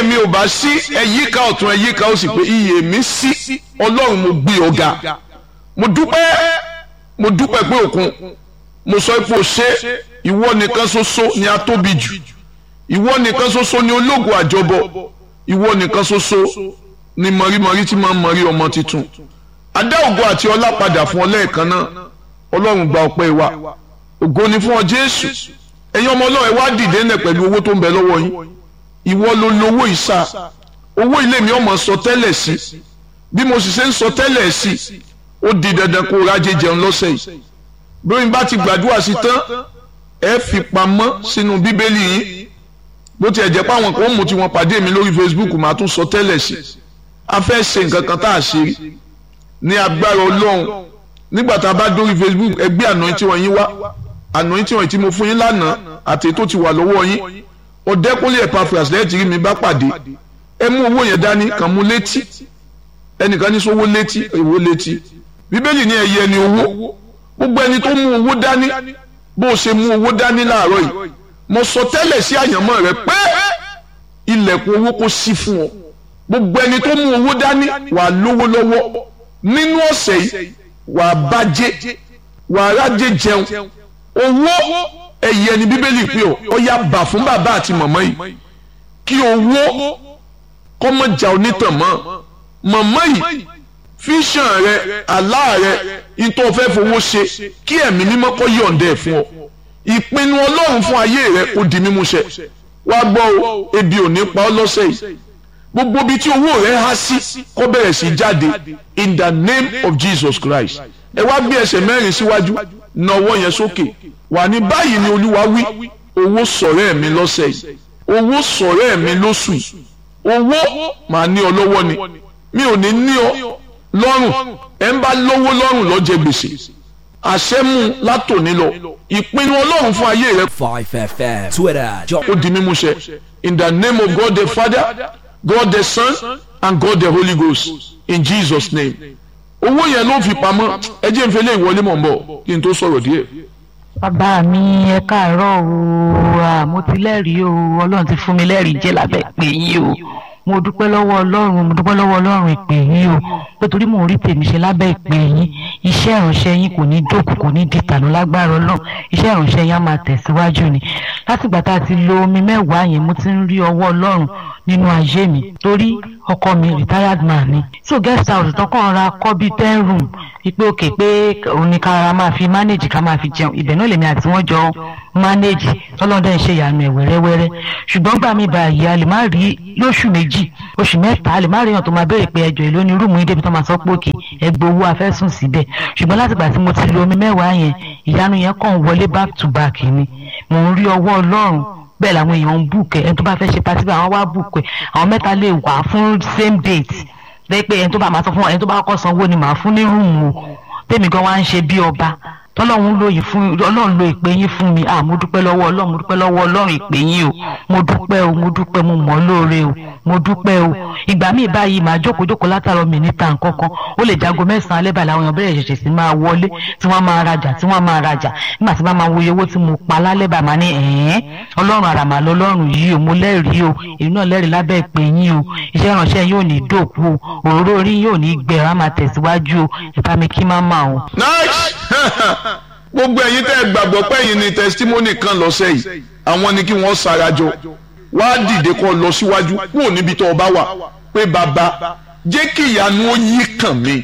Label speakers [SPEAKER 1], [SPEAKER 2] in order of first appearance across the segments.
[SPEAKER 1] iyè mi ò bá sí ẹ̀yíká ọ̀tún ẹ̀yíká ó sì pé iyè mi sí ọlọ́run mo gbé ọ̀gá mo dúpẹ́ mo dúpẹ́ pé òkun mo sọ pé o ṣe ìwọ nìkan ṣoṣo ni a tóbi jù ìwọ nìkan ṣoṣo ni ológun àjọbọ ìwọ nìkan ṣoṣo ni mọ̀rímọ̀rí tí máa ń mọ̀rí ọmọ tuntun adá ògo àti ọlá padà fún ọ lẹ́ẹ̀kan náà ọlọ́run gba ọpẹ́ wa ògo ni fún ọ jésù ẹ̀yin ọmọ ọlọ́run ẹ wá dìde ńlẹ̀ pẹ̀lú owó tó ń bẹ lọ́wọ́ yín ìwọ ló lówó ìsà owó ilé mi ọmọ sọ tẹ́lẹ̀ sí bí mo sì ṣe ń sọ tẹ́lẹ̀ sí ó di dandan kó rájẹ jẹun lọ́sẹ̀ yìí bí wọ́n bá ti gbàdúrà sí tán ẹ fi pamọ́ sínú bíbélì yín bó tiẹ̀ jẹ́ pé àwọn kan ó mú tiwọn pàdé mi lórí Facebook màá tún sọ tẹ́lẹ̀ sí a fẹ́ ṣe nǹkan kan tá a ṣe rí ní agbára ọlọ́run nígbà tá a bá dórí Facebook ẹgbẹ́ àná tí wọ́n yín wá àná tí wọ́n ti mo fún yín lánàá àti tó ti wà lọ́wọ́ yín ọ̀dẹ́kúnlé Epaphras lẹ́yìn tí rí mi bá pàdé ẹ mú owó yẹn dání kàn mú létí ẹnìkan ní sówó létí èwo létí bíbélì ní ẹyẹ ni owó gbogbo ẹni tó mú owó dání bó o ṣe mú owó dání láàárọ̀ yìí mo sọ tẹ́lẹ̀ sí àyànmọ́ rẹ pé ilẹ̀kùn owó kò sí fún ọ gbogbo ẹni tó mú owó dání wà lówó lọ́wọ́ nínú ọ̀sẹ̀ yìí wà bàjẹ́ wà rájẹ jẹun owó ẹ̀yẹ ni bíbélì pé ọ ọ yá bà fún bàbá àti màmá yìí kí owó kọ́mọ̀jà onítàn mọ́ màmá yìí fíṣàn rẹ àlá rẹ ìtọ́ fẹ́ fowó ṣe kí ẹ̀mí mímọ́ kọ́ yọ̀ǹda ẹ̀ fún ọ ìpinnu ọlọ́run fún ayé rẹ kò di mímúṣẹ wá gbọ́ o ebi ò ní pa ọ́ lọ́sẹ̀ yìí gbogbo ibi tí owó rẹ há sí kó bẹ̀rẹ̀ sí jáde in the name of Jesus Christ ẹ wá gbé ẹsẹ̀ mẹ́rin síwájú na ọwọ́ yẹn sókè wà ní báyìí ni olúwa wí owó sọ̀rẹ́ mi lọ́sẹ̀ yìí owó sọ̀rẹ́ mi lóṣù yìí owó màá ní ọ lọ́wọ́ ni mi ò ní ní ọ lọ́rùn ẹ̀ ń bá lówó lọ́rùn ló jẹ gbèsè àṣẹmú látòní lọ ìpinnu ọlọ́run fún ayé rẹ.
[SPEAKER 2] Five FM Twitter jọ.
[SPEAKER 1] ó di mímúṣẹ in the name of God the Father God the Son and God the Holy Ghost in Jesus name owó yẹn ló fi pamọ́ ẹ jẹ́ n fẹ́ lé ìwọlé mọ̀ ń bọ̀ kí n tó sọ̀rọ̀ díẹ̀.
[SPEAKER 3] bàbá mi ẹ káàárọ̀ o mo ti lẹ́rìí o ọlọ́run ti fún mi lẹ́rìí jẹ́ lábẹ́ pé yín o mo dúpẹ́ lọ́wọ́ ọlọ́run mo dúpẹ́ lọ́wọ́ ọlọ́run ìpè yín o pé torí mò ń rí tèmi ṣe lábẹ́ ìpè yín iṣẹ́ ìránṣẹ́ yín kò ní dókù kò ní dìtànù lágbára ọlọ́run iṣẹ́ ìránṣẹ́ yín á máa tẹ̀síwájú ni látìgbà tá a ti lo omi mẹ́wàá yẹn mo ti ń rí ọwọ́ ọlọ́run nínú ayé mi torí ọkọ mi retired man ni so guest house tán kàn ra kọ́ bíi ten room ipe òkè pé òun ni ká máa fi manage ká máa fi jẹun ibẹ̀ náà lèmi àti wọ́n jọ manage tọ́lọ́dẹ̀ ń ṣe ìyanu ẹ̀ wẹ́rẹ́wẹ́rẹ́ ṣùgbọ́n gbà mí báyìí a lè má rí lóṣù méjì oṣù mẹ́ta a lè má rí èèyàn tó máa béèrè pé ẹjọ́ ìlú ní rúùmù yín débi tó máa sọ pé òkè ẹgbẹ́ owó afẹ́sùn síbẹ̀ ṣùgbọ́n látìgbà tí mo ti lo omi mẹ́wàá yẹn ìyanu yẹn kàn wọlé back to back ni mò ń rí ọwọ́ ọlọ́run bẹ́ẹ̀ làwọn èèyàn ń bùkẹ́ ẹni tó bá fẹ́ ṣe pàtí bá àwọn wá bùkẹ́ àwọn mẹ́ta lè wà fún same date lẹ́yìn pé ẹni tó bá máa sọ fún ẹni tó bá kọ́ sanwó ni màá fún ní rúùmù o tèmi gan wá ń ṣe bí ọba tọ́lọ́run lo yìí fún ọlọ́run lo ìpè yín fún mi ah mo dúpẹ́ lọ́wọ́ ọlọ́run mo dúpẹ́ lọ́wọ́ ọlọ́run ìpè yín o mo dúpẹ́ o mo dúpẹ́ mo mọ̀ ọ́ lóore o mo dúpẹ́ o ìgbà míì báyìí màá jókòó jókòó látàrọ mi níta nǹkan kan ó lè jago mẹ́sàn-án alẹ́ báyìí làwọn èèyàn bẹ̀rẹ̀ ṣẹ̀ṣẹ̀ sí máa wọlé tí wọ́n máa rajà tí wọ́n máa rajà nígbà tí wọ́n máa wo iye owó tí mo pa lálẹ́ báyìí máa ní ẹ̀ẹ́n ọlọ́run àràmà lọ́lọ́run yìí o mo lẹ́rìí o èmi náà lẹ́rìí lábẹ́ ìpè yín o iṣẹ́ ìránṣẹ́ yóò ní dòkú o òróró orí yóò ní gbẹ̀rọ á máa tẹ̀síwájú o ìbá mi kí má máa o.
[SPEAKER 1] nice gbogbo ẹ̀yin tẹ́ ẹ gbàgbọ́ pé ẹ̀yin ni testimony kan lọ́sẹ̀ yìí àwọn ni kí wọ́n sarajọ wá dìde kó lọ síwájú kúrò níbi tó o bá wà pé bàbá jẹ́ kí ìyanu ó yí kàn mí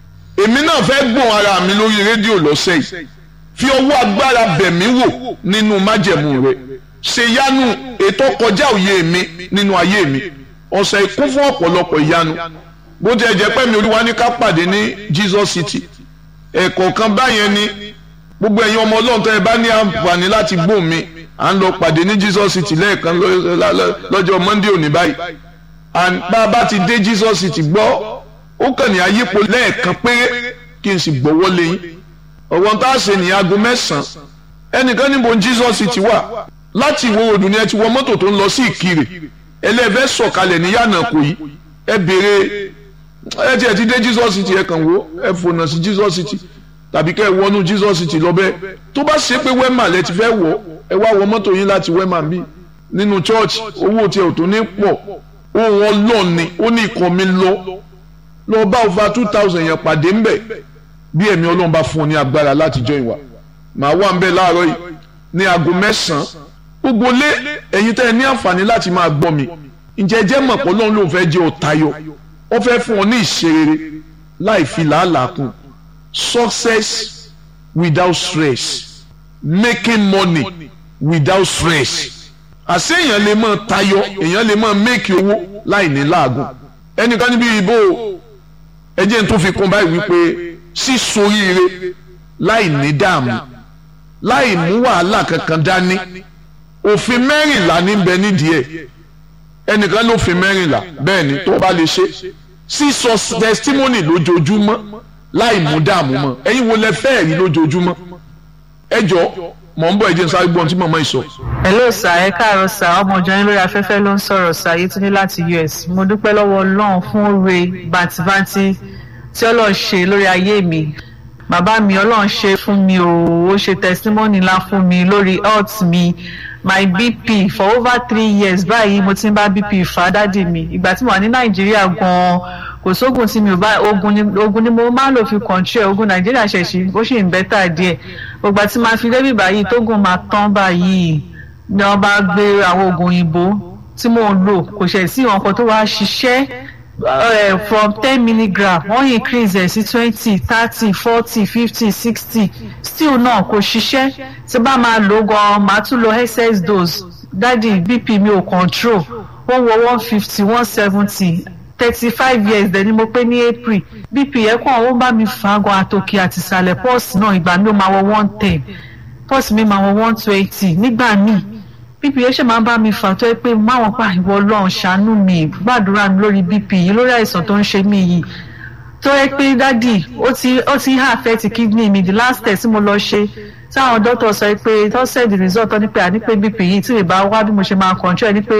[SPEAKER 1] èmi náà fẹ́ gbọ́n ara mi lórí rédíò lọ́sẹ̀ yìí fi ọwọ́ agbára bẹ̀ mí wò nínú májẹ̀mú rẹ̀ ṣe yanu ètò kọjá òye mi nínú ayé mi ọ̀sẹ̀ ikú fún ọ̀pọ̀lọpọ̀ ìyanu bó ti ẹ̀ jẹ́ pé mi olúwa ní ká pàdé ní Jesus City ẹ̀kọ̀ọ̀kan báyẹn ni gbogbo ẹ̀yin ọmọ ọlọ́run tó ẹ bá ní àǹfààní láti gbóhùn mi à ń lọ pàdé ní Jesus City lẹ́ẹ̀kan lọ́jọ́ Monday òní báyìí and bá a bá ti dé Jesus City gbọ́ ó kàn ní ayípo lẹ́ẹ̀kan péré kí n sì gbọ́wọ́ lé yín ọ̀wọ́n tá a ṣe ní aago mẹ́sàn-án ẹnìkan níbo Jesus City wà láti ìwọ odò ni ẹ ti wọ mọ́tò tó ń lọ sí Ìkirè ẹlẹ́fẹ́ sọ̀kalẹ̀ ní yànnà kò yí ẹ béèrè ẹ tiẹ̀ ti dé Jesus City ẹ kàn wò ẹ fònà sí Jesus City tàbí kẹ́ ẹ wọnú Jesus City lọ bẹ́ẹ̀ tó bá ṣe pé wema lẹ ti fẹ́ wọ̀ ẹ wá wọ mọ́tò yín láti wema bí nínú church owó tí ẹ ò tó ní pọ̀ ohun ọlọ́run ni ó ní ikọ̀ mi lọ lọ bá over two thousand yẹn pàdé ńbẹ̀ bí ẹ̀mí ọlọ́run bá fún ọ ní agbára láti join wa màá wà ńbẹ̀ láàárọ̀ yìí ní aago mẹ́sàn-án gbogbo lé ẹ̀yin tẹ́ ẹ ní àǹfààní láti máa gbọ́ mi ǹjẹ́ jẹ́ mọ̀ pé ọlọ́run ló fẹ́ jẹ́ ọ̀tayọ̀ ó fẹ́ fún ọ ní ìṣerere láì fi làálàá kún success without stress making money without stress àṣé èèyàn lè máa tayọ èèyàn lè máa make owó láì ní láàgùn ẹnìkan níbi ìbò ẹjẹ tó fi kún báyìí wípé sísoríire láì ní dààmú láì mú wàhálà kankan dání òfin mẹ́rìnlá níbẹ̀ nídìí ẹ̀ ẹnìkan ló fi mẹ́rìnlá bẹ́ẹ̀ ni tó bá lè ṣe sísọ testimony lójoojúmọ́ láì mú dààmú mọ́ ẹ̀yin wo lẹ fẹ́ẹ̀ rí lójoojúmọ́ ẹ jọ mọ̀ ń bọ̀ ẹ jẹ́ n sáré gbọ́n tí màmá yìí sọ.
[SPEAKER 4] hello sir ẹ káàárọ̀ sir ọmọ ìjọ yín lórí afẹ́fẹ́ ló ń sọ̀rọ̀ sir Yétúndé láti US mo dúpẹ́ lọ́wọ́ Ọlọ́run fún oore bàǹtìbàǹtì tí Ọlọ́run ṣe lórí ayé mi bàbá mi Ọlọ́run ṣe fún mi o ó ṣe testimony ńlá fún mi lórí health mi my bp for over three years báyìí mo ti ń bá bp fà dádì mi ìgbà tí mo wà ní Nàìjíríà gan-an kò sóògùn tí mi ò bá ogun ni ogun ni mo máa ń lò fi control ogun Nàìjíríà ṣẹ̀ṣì ó sì ń bẹ́tà díẹ̀ gbogbo àti máa fi débi báyìí tógun máa tán báyìí ni wọ́n bá gbé àwọn oògùn òyìnbó tí mò ń lò kò ṣẹ̀ sí ọkọ̀ tó wá ṣiṣẹ́ uh, from ten milligram wọ́n increase ẹ̀ sí twenty thirty forty fifty sixty still náà kò ṣiṣẹ́ tí bá máa lò gan máa tún lo excess dose dádì bp mi ò control wọ́n wọ one fifty one seventy thirty five years dẹ̀ ni mo pé ní april bp yẹn kàn ó bá mi fà á gan àtòkè àti ìsàlẹ̀ pọ́ọ̀sì náà ìgbà mi ó máa wọ one ten pọ́ọ̀sì mi máa wọ one twenty nígbà míì bp yẹn ṣe máa ń bá mi fà tó yẹ pé máwọn pa ìwọ ọlọ́run ṣàánú mi gbàdúrà mi lórí bp yìí lórí àìsàn tó ń ṣe mí yìí tó yẹ pé dádì ó ti ó ti ń affect kidney mi the last test tí mo lọ ṣe táwọn dókítà sọ pé tó send the result ní pé àní pé bp yìí tí ìbá wá bí mo ṣe máa control ní pé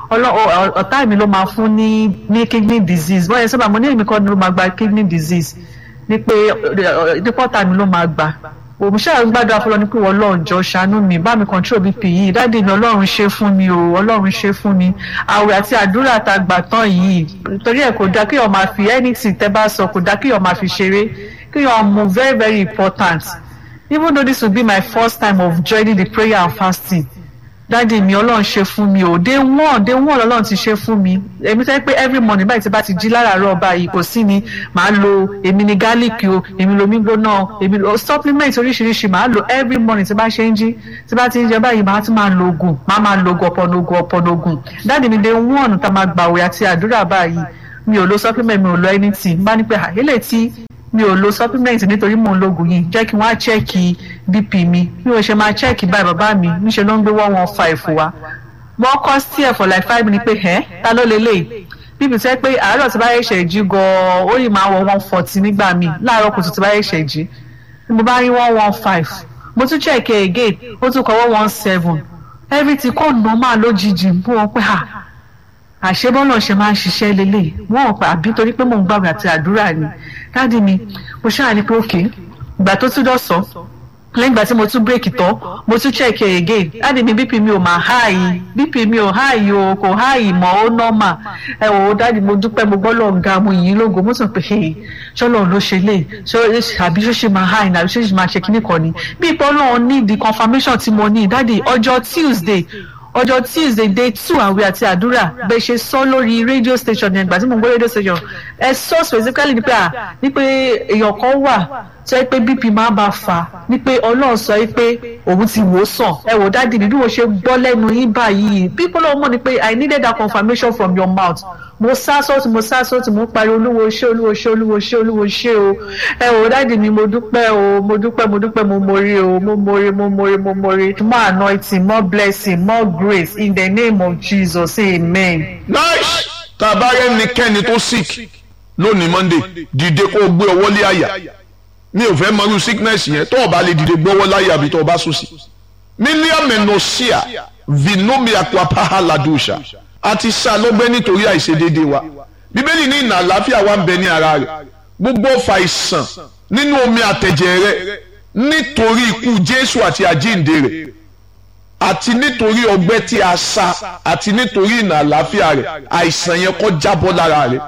[SPEAKER 4] ọ̀tá mi ló máa fún ní ní kidney disease wọ́n yẹn sábà mo ní èmi kọ́ ni ló máa gba kidney disease ní pé dípọ́tà mi ló máa gbà òmùsà gbàdúrà fọlọ ní pé wọ́n lọ́ọ̀ jọ ṣàánú mi bá mi control bp yìí dáàdi mi ọlọ́run ṣe fún mi o ọlọ́run ṣe fún mi àwẹ̀ àti àdúrà tá a gbà tán yìí torí ẹ̀ kò dá kí ọ̀ máa fi anything tẹ́ bá sọ kò dá kí ọ̀ máa fi ṣeré kí ọ̀ mú very very important even though this will be my first time of joining the prayer and fasting dáàdi mi ọlọ́run ṣe fún mi o day one day one ọlọ́run ti ṣe fún mi èmi fẹ́ pé every morning báyìí tí bá ti jí láràárọ̀ báyìí kò sí ni màá lo èmi ni garlic o èmi lo omi gbóná èmi lo supplement oríṣiríṣi màá lo every morning tí bá ṣe ń jí tí bá ti ń jẹ báyìí màá tún máa lo oògùn màá máa lo oògùn ọ̀pọ̀nà oògùn ọ̀pọ̀nà oògùn dáàdi mi day one tá máa gbàwé àti àdúrà báyìí mi ò lo supplement mi ò lo anything bá ní pé àyẹ̀lẹ̀ tí mi ò lo supplement nítorí mò ń lo oògùn yìí jẹ́ kí wọ́n á chẹ́ẹ̀kì bp mi bí wọ́n ṣe máa chẹ́ẹ̀kì báyìí bàbá mi níṣẹ́ ló ń gbé one one five wa wọ́n kọ́ sí ẹ̀ for like five minutes pé ẹ́ ta ló lélẹ̀ bíbi tẹ́ pé àárọ̀ tí bá yẹ ṣẹ̀ jí gan-an ó yìí máa wọ one forty nígbà míì láàárọ̀ kùtù tí bá yẹ ṣẹ̀ jí mo bá rí one one five mo tún check ẹ̀ again ó tún kọ́ one one seven everything kò normal lójijì bú wọn pé ah àṣebọ́nà ṣe máa ń ṣiṣẹ́ lélẹ̀ wọ́n pa àbí torí pé mò ń gbàgbé àti àdúrà ni dáàdi mi mo ṣáà ní pé òkè ìgbà tó tún dọ̀sán lẹ́yìn ìgbà tí mo tún bírèkì tán mo tún check ẹ̀ again dáàdi mi bp mi ò máa háàyè bp mi ò háàyè o kò háàyè mọ́ ó nọ́mà ẹ wò ó dáàdi mo dúpẹ́ mo gbọ́ lọ́ọ̀ ga mo yìn lógo mo sọ pé ṣọlọ́ọ̀ ló ṣe lè àbí ṣó ṣe máa háàyè àbí ṣó ṣe máa ṣe kíní kan ni bí ipò ọlọ́run ní the confirmation tí mo ní dáàdi ọjọ́ Tuesday ọjọ́ tuesday day two àwẹ̀ àti àdúrà bẹ́ẹ̀ ṣe sọ lórí radio station yẹn gbà tí mo ń gbọ́ radio station ẹ sọ specifically ni pé à ní pé èèyàn kan wà tó yẹ pé bp máa bá fà ní pé ọlọ́run sọ pé òun ti wò ó sàn ẹ wò dáàdi mi bí mo ṣe gbọ́ lẹ́nu yín báyìí people don't mọ̀ ni pé i needed that confirmation from your mouth mo sá sọ́ọ̀tì mo sá sọ́ọ̀tì mo parí olúwo ṣé olúwo ṣé olúwo ṣé olúwo ṣé o ẹ wò dáàdi mi mo dúpẹ́ o mo dúpẹ́ mo dúpẹ́ mo mori o mo mori mo mori mo mori more anointing more blessing more grace in the name of jesus amen.
[SPEAKER 1] nice tá a bá rẹ nìkẹ́ni tó sick lónìí monday dìde kó o gbé ọwọ́ lé àyà mi ò fẹ́ mọrú sickness yẹn tó o bá lè dìde gbọ́wọ́ láyà àbí tó o bá sùn sí. mílíọ̀nù mẹ́nọ̀ọ́síà vinomia kwapaha ladusha àti sá lọ́gbẹ́ nítorí àìṣedéédé wa bíbélì ní ìnà àlàáfíà wa ń bẹ ní ara rẹ̀ gbogbo ọfà ìsàn nínú omi àtẹ̀jẹ̀ rẹ̀ nítorí ikú jésù àti àjíǹde rẹ̀ àti nítorí ọgbẹ́ tí a sa àti nítorí ìnà àlàáfíà rẹ̀ àìsàn yẹn kó jábọ́ lára rẹ̀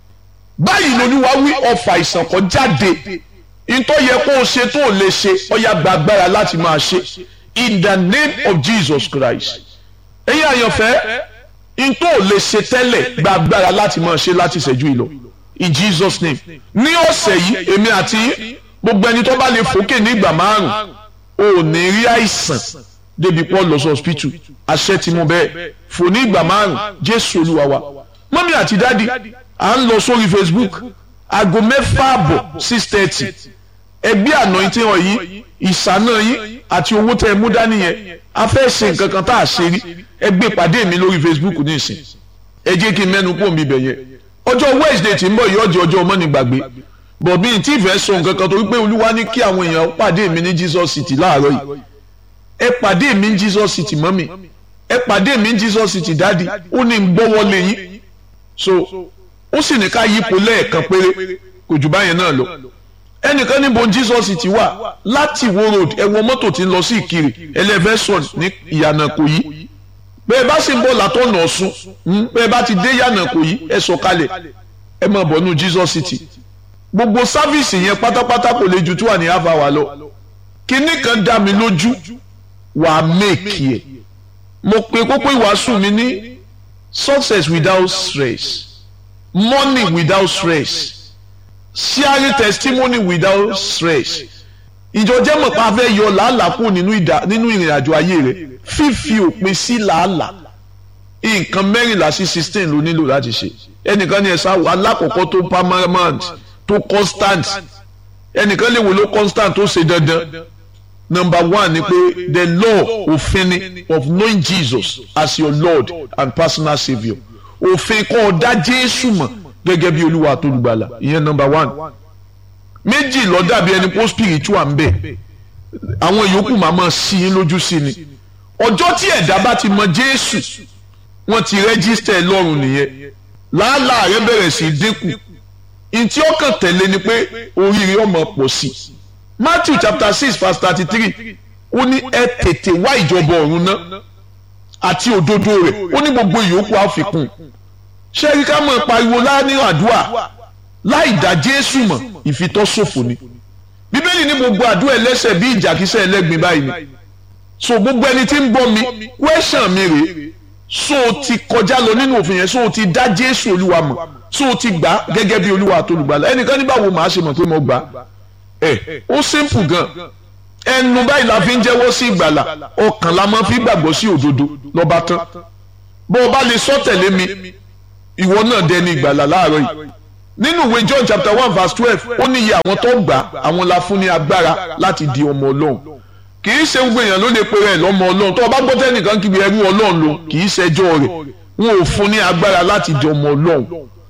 [SPEAKER 1] báyìí lolúwa wí ọfà àìsàn kó jáde ntọ́ yẹ kó o ṣe tó o lè ṣe ọ̀yà gba agbára láti máa ṣe in the name of Jesus Christ ẹ̀yin àyànfẹ́ ntọ́ ò lè ṣe tẹ́lẹ̀ gba agbára láti máa ṣe láti ṣẹ́jú ìlọ in Jesus name ní ọ̀sẹ̀ yìí èmi àti gbogbo ẹni tó bá lè fòkè ní ìgbà márùn ò ní rí àìsàn débi pọ́ lọ sí hospital àṣẹ tí mo bẹ́ẹ̀ fò ní ìgbà márùn Jésù Olúwa wa mọ́mí àti dádì à ń lọ sórí Facebook aago mẹ́fà àbọ̀ six thirty ẹgbẹ́ anointing ọ̀ yìí ìsáná yín àti owó tẹ́ ẹ mú dání yẹn a fẹ́ ṣe nǹkan kan tá a ṣe rí ẹgbẹ́ ìpàdé mi lórí Facebook ní ìsìn ẹ jẹ́ kí n mẹ́nu kó mi bẹ̀ yẹn ọjọ́ Wednesday tí ń bọ̀ yìí ọjọ́ ọjọ́ ọmọ ní gbàgbé bọ̀ bí n tí ì fẹ́ sọ nǹkan kan torí pé Olúwa ní kí àwọn èèyàn pàdé mi ní Jesus City láàárọ̀ yìí ẹ pàdé mi ní Jesus City mọ́mì ẹ pàdé mi ní Jesus City dádì ó ní ń gbọ́wọ́ lé yín so ó sì ní ká yípo lẹ́ẹ̀kan péré kò jù báyẹn náà lọ ẹnìkan níbo Jesus ti wà láti Ìwó road ẹ wọ mọ́tò tí ń lọ sí Ìkirè ẹlẹ́fẹ̀sọ̀n ní ìyànà kò yí bẹ́ẹ̀ bá sì ń bọ̀ látọ̀nà Ọ̀ṣun bẹ́ẹ̀ bá ti dé ìyànà kò yí ẹ sọ̀kalẹ̀ ẹ máa bọ̀ nù Jesus City gbogbo sáfíìsì yẹn pátápátá kò lè ju tí wà ní half hour lọ kinní kan dá mi lójú wàá mẹ́ẹ̀kì ẹ̀ mo pe kókó ìwàásù mi ní success without stress money without stress sharing testimony without stress ìjọ jẹ́ mọ̀ pa fẹ́ yọ làálàá kù nínú ìrìn àjò ayé rẹ̀ fífi òpin sí làálàá nǹkan mẹ́rìnlá sí sixteen ló nílò láti ṣe ẹnìkan ní ẹ̀sán alákọ̀ọ́kọ́ tó permanent tó constant ẹnìkan lè wò ló constant tó ṣe dandan number one ni pé the law òfin ni of knowing Jesus as your Lord and personal saviour òfin kọ́ ọ dá Jésù mọ̀ gẹ́gẹ́ bí olúwa àtolùgbàlà ìyẹn number one méjì ló dàbí ẹni pé spiritual ń bẹ àwọn yòókù máa máa sí i lójú sí ni ọjọ́ tí ẹ̀dá bá ti mọ Jésù wọ́n ti rẹ́gísítẹ̀ lọ́rùn nìyẹn làálàá rẹ bẹ̀rẹ̀ sí í dínkù ntí ọkàn tẹ̀lé ni pé oríire ọmọ pọ̀ sí i Matthew chapter six verse thirty three ó ní ẹ tètè wá ìjọba ọ̀run náà àti òdodo rẹ̀ ó ní gbogbo ìyókù àfikún ṣé kí ká mọ̀ pariwo láàánú àdúrà láì dá Jésù mọ̀ ìfitọ́sòfò ni bíbélì ní gbogbo àdúrà ẹlẹ́sẹ̀ bí ìjàkísẹ̀ ẹlẹ́gbin báyìí ni so gbogbo ẹni tí ń gbọ́ mi kwẹ́sàn mi rèé so ti kọjá lọ nínú òfin yẹn so ti dá Jésù Olúwa mọ̀ so ti gbà gẹ́gẹ́ bí Olúwa àtolùgbàlà ẹnìkan ní báwo màá ṣe mọ̀ pé mo gbà ẹ ó simple gan ẹnu báyìí la fi ń jẹ́wọ́ sí ìgbàlà ọkàn la máa fi gbàgbọ́ sí òdodo lọ́ba tán bó o bá lè sọ tẹ̀lé mi ìwọ náà dẹni ìgbàlà láàárọ̀ yìí nínú ìwé John chapter one verse twelve ó ní iye àwọn tó gbà àwọn la fún ní agbára láti di ọmọ Ọlọ́run kì í ṣe gbogbo èèyàn ló lè pe rẹ̀ lọ́mọ Ọlọ́run tó o bá gbọ́ tẹ́nìkan kíbi ẹrú Ọlọ́run lò kì í ṣẹjọ́ rẹ̀ wọn ò fún ní agbára láti di ọmọ Ọlọ́run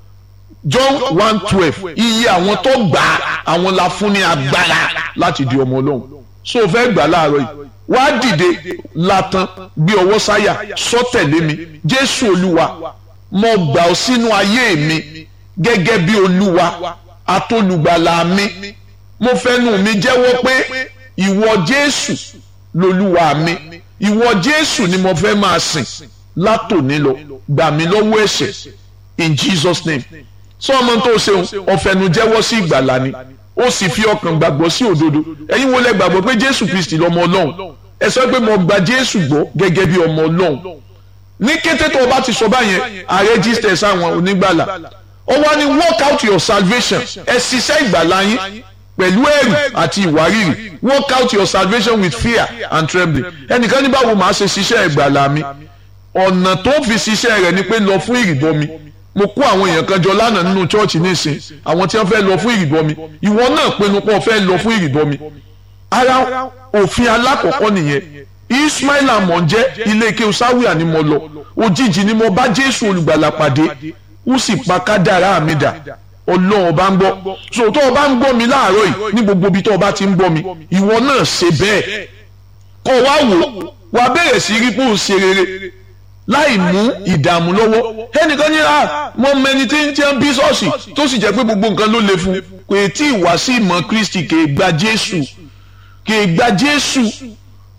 [SPEAKER 1] John one twelve iye àwọn tó gbà àwọn la fún ní agbára láti di ọmọ Ọlọ́run so o fẹ́ gbà láàárọ̀ yìí wá dìde latan gbé ọwọ́ sáyà sọ tẹ̀lé mi Jésù Olúwa mo gbà ọ́ sínú ayé mi gẹ́gẹ́ bí Olúwa atolùgbàlà mi mo fẹ́nu mi jẹ́wọ́ pé ìwọ Jésù lolúwa mi ìwọ Jésù ni mo fẹ́ máa sìn látòní lọ gbà mí lọ́wọ́ ẹ̀ṣẹ̀ in Jesus name sọ ọmọ tó ṣeun ọ̀fẹ́nu jẹ́wọ́ sí ìgbàlà ni ó sì fi ọkàn gbàgbọ́ sí òdodo ẹ̀yin wo lẹ gbàgbọ́ pé Jésù Kristi lọ́mọ Ọlọ́run ẹ sọ pé mo gba Jésù gbọ́ gẹ́gẹ́ bí ọmọ Ọlọ́run ní kété tó o bá ti sọ báyẹn a register sáwọn onígbàlà ó wá ní work out your salvation ẹ ṣiṣẹ́ ìgbàlà yín pẹ̀lú ẹ̀rù àti ìwárìrì work out your salvation with fear and trembling ẹnìkan ní báwo màá ṣe ṣiṣẹ́ ìgbàlà mi ọ̀nà tó fi ṣiṣẹ́ rẹ̀ ni pé lọ fún ìrìbọmi mo kó àwọn èèyàn kan jọ lánàá nínú chọ́ọ̀chì nísìn àwọn tí wọ́n fẹ́ lọ fún ìrìbọmi ìwọ náà pinnu pé o fẹ́ lọ fún ìrìbọmi ara òfin alákọ̀ọ́kọ́ nìyẹn Ismail amọ̀njẹ́ ilé ike sáwìà ni mo lọ òjijì ni mo bá Jésù olùgbàlà pàdé ó sì pa kádàrá mi dà ọlọ́run bá ń gbọ́ so tó o bá ń gbọ́ mi láàárọ̀ yìí ní gbogbo ibi tó o bá ti ń gbọ́ mi ìwọ náà ṣe bẹ́ẹ̀ kọ́ wá wò wá bẹ̀rẹ̀ sí rí pé ó ṣe rere láì mú ìdààmú lọ́wọ́ ẹnìkan ní à mọ mẹni tí ń tí ń bí ṣọ́ọ̀ṣì tó sì jẹ́ pé gbogbo nǹkan ló le fún kò tí ì wá sí ìmọ̀ Kristi kì í gba Jésù kì í gba Jésù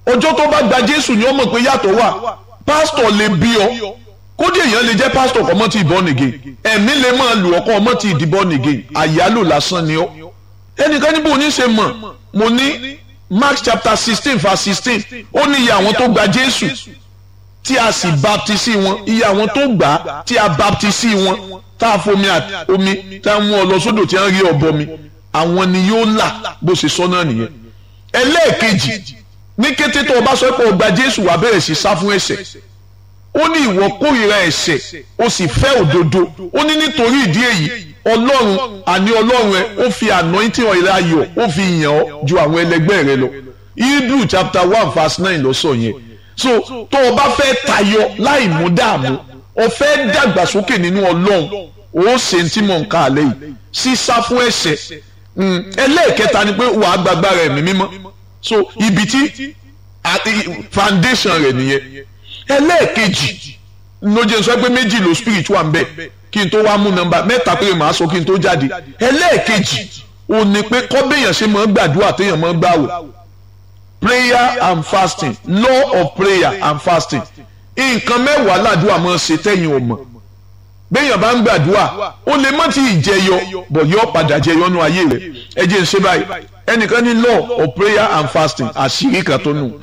[SPEAKER 1] ọjọ́ tó bá gba jésù ni ó mọ̀ pé yàtọ̀ wà pásítọ̀ lè bí ọ kódé èèyàn lè jẹ́ pásítọ̀ kọ́ mọ́ ti born again ẹ̀mí lè máa lù ọkọ́ ọmọ ti di born again àyálò lásán ni ọ ẹnìkan níbo ní ṣe mọ̀ mo ní Mark chapter sixteen verse sixteen ó ní iye àwọn tó gba jésù tí a sì baptisi wọn iye àwọn tó gbà á tí a baptisi wọn tá a fomi omi tá a mú ọ lọ sódò tí a ń rí ọbọ mi àwọn ni yóò là bó ṣe sọ náà nìyẹn ẹlẹ́ẹ̀kejì ní kété tó o bá sọ pé o gba jésù wà bẹ̀rẹ̀ sí sá fún ẹ̀ṣẹ̀ ó ní ìwọ kórìíra ẹ̀ṣẹ̀ o sì fẹ́ òdodo ó ní nítorí ìdí èyí ọlọ́run àní ọlọ́run ẹ ó fi anointing oil ayọ̀ ó fi yàn ọ́ ju àwọn ẹlẹgbẹ́ rẹ lọ hebrew chapter one verse nine ló sọ yẹn so tó o bá fẹ́ tayọ láì mú dààmú o fẹ́ dàgbàsókè nínú ọlọ́run ó ṣe ń tí mò ń ka àlẹ́ yìí sísá fún ẹ̀ṣẹ̀ ẹlẹ́ẹ̀kẹta ni pé wàá gbàgbára ẹ̀mí mímọ́ so ibi tí foundation rẹ̀ nìyẹn ẹlẹ́ẹ̀kejì ló jẹ́ sọ pé méjì ló spiritual ń bẹ kí n tó wá mú nọ́mbà mẹ́ta péré màá sọ kí n tó jáde ẹlẹ́ẹ̀kejì ò ní pé kọ́bẹ̀yàn ṣe máa ń gbàdúrà téèyàn máa ń gbàwò prayer and fasting law of prayer and fasting nǹkan mẹ́wàá làdúrà máa ń ṣe tẹ́yìn ò mọ̀ béèyàn bá ń gbàdúrà ó lè má ti jẹyọ bọ̀ yọ padà jẹyọ nú ayé rẹ̀ ẹ jẹ́ ń ṣe báyìí ẹnìkan ní law of prayer and fasting àṣírí kan tó nù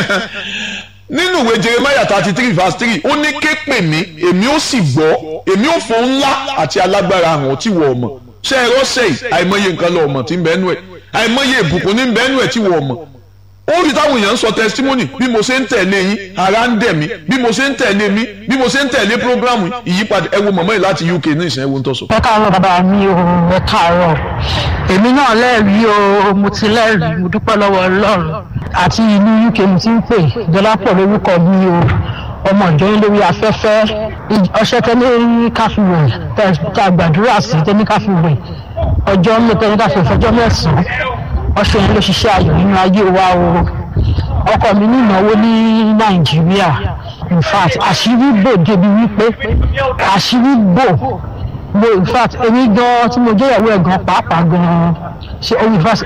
[SPEAKER 1] nínú ìwé jeremiah thirty three verse three ó ní ké pè mí èmi ó sì gbọ́ èmi ó fún ńlá àti alágbára hàn tí wọ́n mọ̀ ṣé ẹ rọ́ṣẹ̀ yìí àìmọye nǹkan lọ́ọ́ mọ̀ tí ń bẹ́ẹ̀ nú ẹ̀ àìmọye ìbùkún ní bẹ́ẹ̀ nú ẹ̀ tí wọ́n mọ̀ ó rí táwọn èèyàn ń sọ testimony bí mo ṣe ń tẹ̀lé yín ara ń dẹ̀ mí bí mo ṣe ń tẹ̀lé mi bí mo ṣe ń tẹ̀lé programu ìyípadà ẹ wo mọ̀mọ́ yìí láti UK ní ìsìn ẹ wo ń tọ́sọ.
[SPEAKER 3] ẹ káàárọ̀ bàbá mi o ẹ káàárọ̀ èmi náà lẹ́rìí o mo ti lẹ́rìí mo dúpẹ́ lọ́wọ́ Ọlọ́run àti ìlú UK mo ti ń pè Dọlápọ̀ lórúkọ mi o ọmọ ìjọyìn lórí afẹ́fẹ́ ọṣẹ tẹ́lẹ̀ ní káfíwẹ̀ tá a gbàdúrà sí tẹ́lẹ̀ káfíwẹ̀ ọjọ́ mẹ́tẹ́lẹ̀ káfíwẹ̀ fọjọ́ mẹ́sàn-án ọṣẹ yẹn ló ṣiṣẹ́ ayọ̀ nínú ayé wa o ọkọ mi ní ìnáwó ní nàìjíríà in fact àṣírí bò débi wípé àṣírí bò mo in fact èmi gan tí mo jẹ́ ìyàwó ẹ̀ gan pàápàá gan ṣe in fact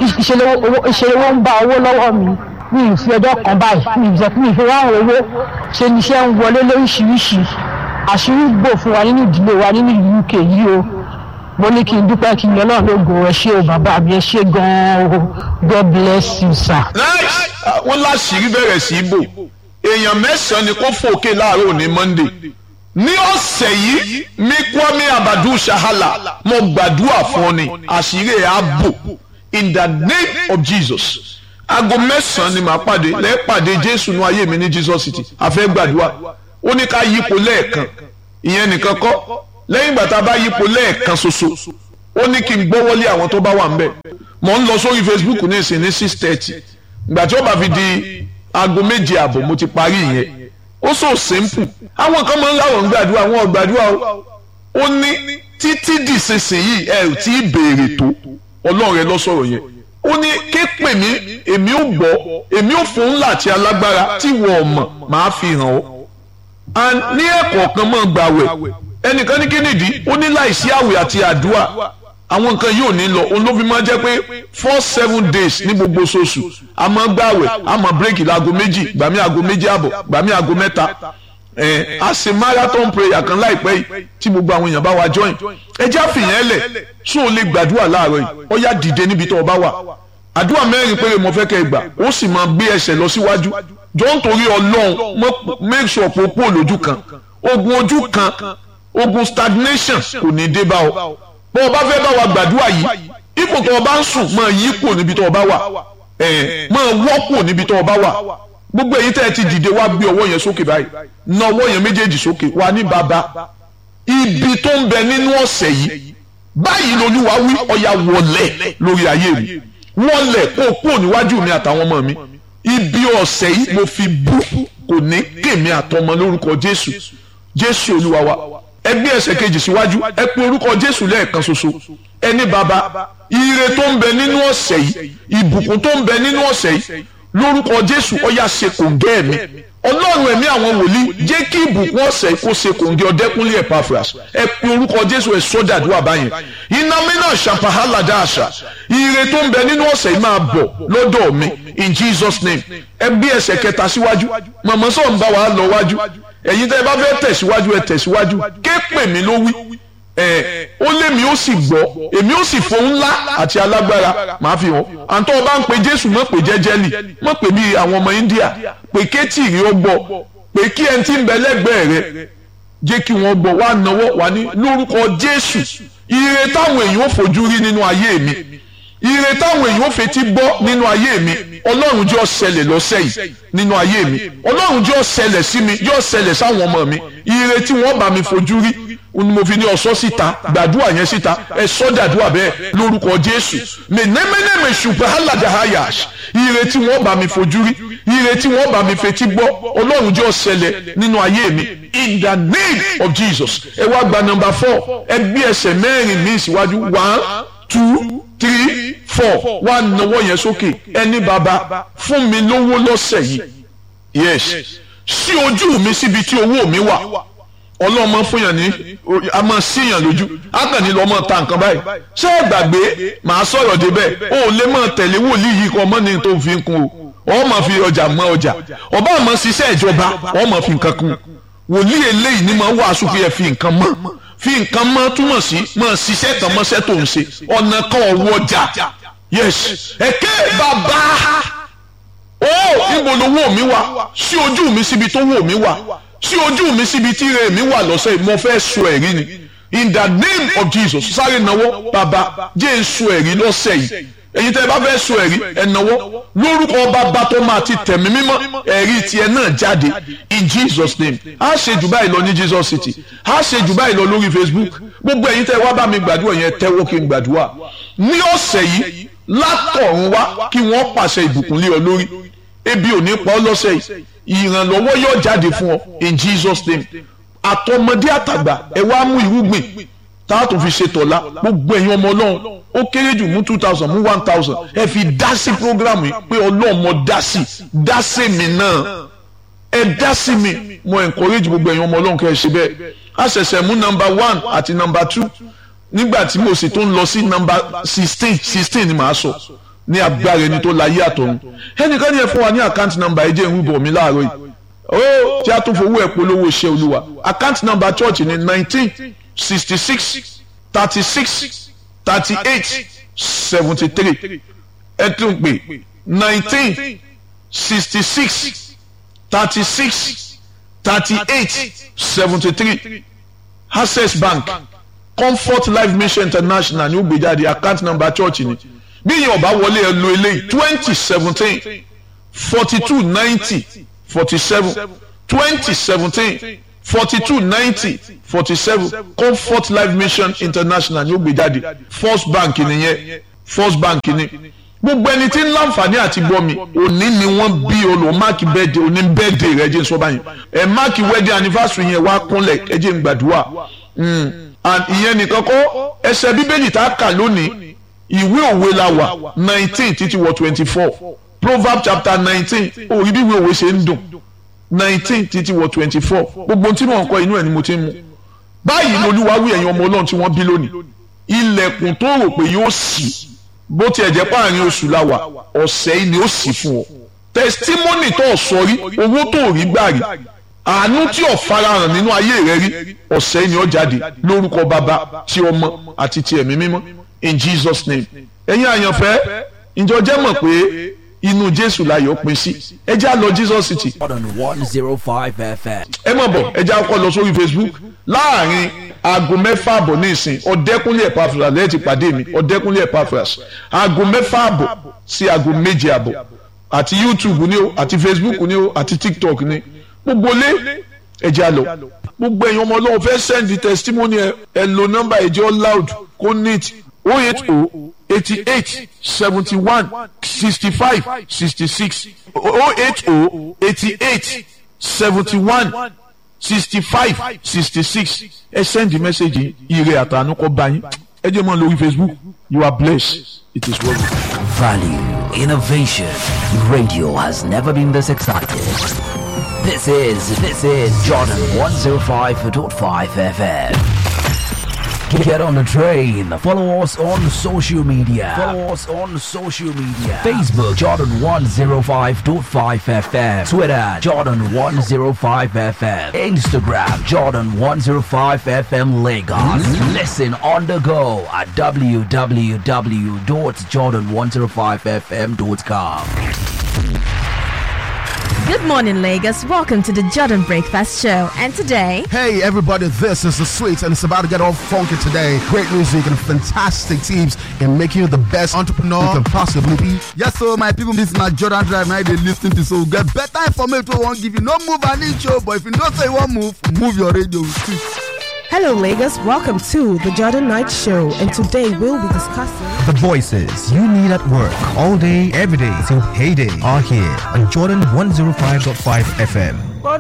[SPEAKER 3] ìṣèlówó ń bá owó lọ́wọ́ mi mi ì fi ọjọ́ kan báyìí mi ì jẹ́ mi ì fi ráhùn owó ṣe ni iṣẹ́ ń wọlé lóríṣiríṣi àṣírí bò fún wa nínú ìdílé wa nínú UK yìí o mo ní kí n dúpẹ́ kí n yọ náà lógo ẹ ṣé o bàbá mi ẹ ṣé gan-an o God bless you sir.
[SPEAKER 1] nice wọ́n láṣìírí bẹ̀rẹ̀ sí í bò èèyàn mẹ́sàn-án ni kò fòkè láàárọ̀ òní Monday ní ọ̀sẹ̀ yìí mi Kwame Abadu Shahala mo gbàdúrà fún ọ ni àṣírí ẹ̀ á bò in the name of Jesus aago mẹ́sàn-án ni màá pàdé lẹ́ẹ̀pàdé Jésù nú ayé mi ní Jesus City àfẹ́ gbàdúrà ó ní ká yípo lẹ́ẹ̀kan ìyẹn nìkan kọ́ lẹ́yìn ìgbà tá a bá yípo lẹ́ẹ̀kan ṣoṣo ó ní kí n gbọ́wọ́lé àwọn tó bá wà ń bẹ̀ mò ń lọ sórí Facebook ní ìsìn ní six thirty ìgbà tí ó bá fi di aago méje àbọ̀ mo ti parí ìyẹn ó so simple àwọn kan máa ń láwọn gbàdúrà àwọn gbàdúrà o ó ní títí dìsinsìnyí ẹ ò tí ì béèrè tó ọlọ́run rẹ lọ sọ̀rọ̀ yẹn ó ní ké pè mí èmi ò gbọ́ èmi ò fún ńlá àti alágbára tí wọ́n mọ̀ máa fi hàn ọ́ ní ẹ̀kọ̀ọ̀kan máa gbàwẹ̀ ẹnìkan ní kínìdí ó ní láìsí àwẹ̀ àti àdúrà àwọn nǹkan yóò ní lọ òun ló fi máa jẹ́ pé four seven days ní gbogbo oṣooṣù a máa gbààwẹ̀ a máa bírèkì láago méjì gbàmí aago méjì àbọ̀ gbàmí aago mẹ́ta ẹ̀ a ṣe marathon prayer kan láìpẹ́ yìí tí gbogbo àwọn èèyàn bá wa join ẹ jẹ́ àfihàn ẹlẹ̀ tún ò lè gbàdúrà láàárọ̀ yìí ó yá dìde níbi tó o bá wà àdúrà mẹ́rin péré mo fẹ́ kẹ́ ẹ gbà ó sì máa gbé ẹsẹ̀ lọ síwájú jọ ń torí ọlọ́run make sure pé o kúrò lójú kan ogun ojú kan ogun stagnation kò ní dé bá ọ bó o bá fẹ́ bá wa gbàdúrà yìí ipò tó o bá ń sùn máa yí kù níbi tó o bá wà ẹ̀ máa wọ́ kù níbi tó o bá wà gbogbo èyí tẹ́ ẹ ti dìde wá gbé ọwọ́ yẹn sókè báyìí na ọwọ́ yẹn méjèèjì sókè wà ní bàbá ibi tó ń bẹ nínú ọ̀sẹ̀ yìí báyìí lolúwa wí ọ̀yà wọlé lórí ayé mi wọlé kó o kúrò níwájú mi àtàwọn ọmọ mi ibi ọ̀sẹ̀ yìí mo fi bú kò ní kèmí àtọmọ lórúkọ jésù jésù olúwa wa ẹ gbé ẹsẹ̀ kejì síwájú ẹ pe orúkọ jésù lẹ́ẹ̀kan ṣoṣo ẹni bàbá ire tó ń bẹ nínú ọ̀sẹ̀ yìí ìbùkún tó ń bẹ nínú ọ̀sẹ̀ yìí lórúkọ jésù ọyà ṣe kòǹgẹ́ mi ọlọ́run ẹ̀mí àwọn wòlíì jẹ́ kí ìbùkún ọ̀sẹ̀ kó ṣe kòǹgẹ́ ọ̀dẹ́kúnlé Epaphras ẹ pe orúkọ jésù ẹ sọ́dàdúrà báyẹn iná mínà ṣàpàhálà dáàṣà ire tó ń bẹ nínú ọ̀sẹ̀ yìí máa bọ̀ lọ́dọ̀ mi in Jesus name ẹ bí ẹsẹ̀ kẹta síwájú màmá sọ̀ ń bá wa lọ wájú ẹ̀yin tẹ́ ẹ bá fẹ́ tẹ̀síwájú ẹ tẹ̀síwájú ké pè mí ló wí ẹ ó lé mi ó sì gbọ́ èmi ó sì fohùn ńlá àti alágbára màá fi hàn àǹtọ́ ọba ń pe jésù mọ̀ pé jẹ́jẹ́lì mọ̀ pé bí àwọn ọmọ india pé kéétì rí ó gbọ́ pé kí ẹni tí ń bẹ lẹ́gbẹ̀ẹ́ rẹ jẹ́ kí wọ́n gbọ́ wá náwó wá ní lórúkọ jésù ire táwọn èèyàn ò fojú rí nínú ayé mi ire táwọn èèyàn ò fetí gbọ́ nínú ayé mi ọlọ́run jẹ́ ó ṣẹlẹ̀ lọ́sẹ̀ yìí nínú ayé mi ọlọ́run jẹ́ ó ṣẹlẹ̀ sí mi jẹ́ ó ṣẹlẹ̀ sáwọn ọmọ mi ire tí wọ́n bá mi fojú rí ni mo fi ní ọsọ síta gbàdúrà yẹn síta ẹ sọ dàdúrà bẹ́ẹ̀ lórúkọ jésù mẹnẹmẹnẹmẹ ṣùgbọ́n aládàáyàṣ ire tí wọ́n bá mi fojú rí ire tí wọ́n bá mi fetí gbọ́ ọlọ́run jẹ́ ó ṣẹlẹ̀ nínú ayé mi in the name of jesus ẹ wá gba number four ẹ gbé ẹsẹ̀ mẹ́rin mi síwájú one two three four wá nawọ́ yẹn sókè ẹni bàbá fún mi lówó lọ́sẹ̀ yìí yes sí ojú mi síbi tí owó mi wà ọlọ́mọ fúnyàn ní a máa síyàn lójú ákànní lọ́mọ ta nǹkan báyìí ṣé ẹ gbàgbé màá sọ̀rọ̀ débẹ̀ o ò lè máa tẹ̀lé wòlíì yìí kọ́ ọmọ ní tó ń fi kún o ọ máa fi ọjà mọ ọjà ọba àmọ́ ṣiṣẹ́ ìjọba ọ máa fi nǹkan kún wòlíì eléyìí ni máa wàásù fi ẹ̀ fi nǹkan mọ́ fi nǹkan mọ́ túmọ̀ sí máa ṣiṣẹ́ tán mọ́ṣẹ́ tó ń ṣe ọ̀nà kan ọ̀wọ́ ọjà yes ẹ̀kẹ́ bàbá ó ibo lowó mi wà sí ojú mi síbi tó wò mí wà sí ojú mi síbi tí ire mi wà lọ́sẹ̀ yìí mo fẹ́ sọ ẹ̀rí ni in the name of Jesus sáré náwó bàbá jẹ́ ń sọ ẹ̀rí lọ́sẹ̀ yìí ẹ̀yin tẹ́ ẹ bá fẹ́ sọ ẹ̀rí ẹ̀ náwó lórúkọ bàbá tó máa ti tẹ̀mí mímọ́ ẹ̀rí tiẹ̀ náà jáde in Jesus name á ṣe jù báyìí lọ ní Jesus City á ṣe jù báyìí lọ lórí Facebook gbogbo ẹ̀yin tẹ́ ẹ wá bá mi gbàdúrà yẹn tẹ́wọ́ kí n gbàdúrà ní ọ̀sẹ̀ yìí látọ̀run wá kí wọ́n pàṣẹ ìbùkún lé ọ lórí ebi ò ní pa ọ́ lọ́sẹ̀ yìí ìrànlọ́wọ́ yóò jáde fún ọ in Jesus name àtọmọdé àtàgbà ẹ wá mú irúgbìn tá a tún fi ṣe tọ̀la gbogbo ẹ̀yin ọmọ ọlọ́run ó kéré jù mú two thousand mú one thousand ẹ fi dá sí programu yìí pé ọlọ́run mo dá sí dá sí mi náà ẹ dá sí mi mo encourage gbogbo ẹ̀yin ọmọ ọlọ́run kẹ́ ẹ ṣe bẹ́ẹ̀ a ṣẹ̀ṣẹ̀ mú number one àti number two nígbà tí mo sì tún lọ sí number sixteen sixteen ni màá sọ ní agbára ẹni tó láyé àtọ̀run ẹnìkan ní ẹ fún wa ní àkáǹtì nọ́mbà ẹ jẹ́ ìwé bọ̀ mí láàárọ̀ yìí ó tí a tún fowó ẹ̀ polówó iṣẹ́ olúwa àkáǹtì nọ́mbà church ní nineteen sixty six thirty six thirty eight seventy three ẹ tún pè nineteen sixty six thirty six thirty eight seventy three access bank comfort life mission international ní ó gbé jáde àkáǹtì nọ́mbà church ni bí yẹn ọba wọlé ẹ lo eléyìí twenty seventeen forty two ninety forty seven twenty seventeen forty two ninety forty seven comfort life mission international ní ó gbé jáde first bank nìyẹn first bank ni gbogbo ẹni tí ń láǹfààní àti gbọ́ mi òní ni wọ́n bí olùwọ́ máàkì bẹ́ẹ̀dẹ̀ òní bẹ́ẹ̀dẹ̀ rẹ̀ jẹ́ sọ́ba yẹn ẹ̀ máàkì wedding anniversary yẹn wá kúnlẹ̀ ẹ jẹ́ n gbàdúrà and ìyẹn nìkan kọ́ ẹsẹ̀ bíbélì tá a kà lónìí ìwé òwe la wà nineteen títí wọ twenty four proverb chapter nineteen òrí bí ìwé òwe ṣe ń dùn nineteen títí wọ twenty four gbogbo tí mò ń kọ inú ẹ̀ ni mo ti ń mu báyìí lolúwa wí ẹ̀yin ọmọ ọlọ́run tí wọ́n bí lónìí ilẹ̀kùn tó rò pé yóò ṣí bó tiẹ̀ jẹ́ páàrin oṣù la wà ọ̀sẹ̀ yìí ni ó ṣí fún ọ testimony tó o sọ rí owó tó o rí gbà rí àánú tí ò farahàn nínú ayé rẹ rí ọ̀sẹ̀ yìí ni ó jáde lórúkọ bàbá tí ọmọ àti ti ẹ̀mí mímọ́ in Jesus name ẹ̀yin àyànfẹ́ ìjọ jẹ́ mọ̀ pé inú Jésù láyọ̀ pín sí ẹ já lọ Jesus City
[SPEAKER 2] on 105 FM.
[SPEAKER 1] ẹ mọ̀ bọ̀ ẹ já kọ́ lọ sórí Facebook láàrin aago mẹ́fà àbọ̀ ní ìsìn ọ̀dẹ́kúnlé Epaphras lẹ́yìn ti pàdé mi ọ̀dẹ́kúnlé Epaphras aago mẹ́fà àbọ̀ sí aago méje àbọ̀ àti YouTube ni o àti Facebook ni o àti TikTok ni gbogbo lé ẹ já lọ gbogbo ẹ̀yin ọmọ ọlọ́run fẹ́ send testimony ẹ ẹ lo nọ́mbà ẹ̀jẹ̀ loud kó neat oh eight oh eighty eight seventy one sixty five sixty six oh eight oh eighty eight seventy one sixty five sixty six ẹ send the message ire àtànú kọ bá yín ẹ jẹ́ mọ́ lórí Facebook you are blessed it is well.
[SPEAKER 2] Value, innovation. Radio has never been this excited. This is this is Jordan 105.5 FM. Get on the train. Follow us on social media. Follow us on social media. Facebook Jordan 105.5 FM. Twitter Jordan 105 FM. Instagram Jordan 105 FM Lagos. Listen on the go at www.jordan105fm.com.
[SPEAKER 5] Good morning, Lagos. Welcome to the Jordan Breakfast Show. And today,
[SPEAKER 6] Hey everybody, this is the Sweets and it's about to get all funky today. Great music and fantastic teams in making you the best entrepreneur you can possibly be.
[SPEAKER 7] Yes, so my people, this na Jordan Drive now they lis ten to so get better information wey wan give you. No move an inch o, but if you know say you wan move, move your radio.
[SPEAKER 8] Hello, Lagos. Welcome to the Jordan Knight Show, and today we'll be discussing.
[SPEAKER 9] The voices you need at work all day, every day till payday are here on Jordan 105.5 FM.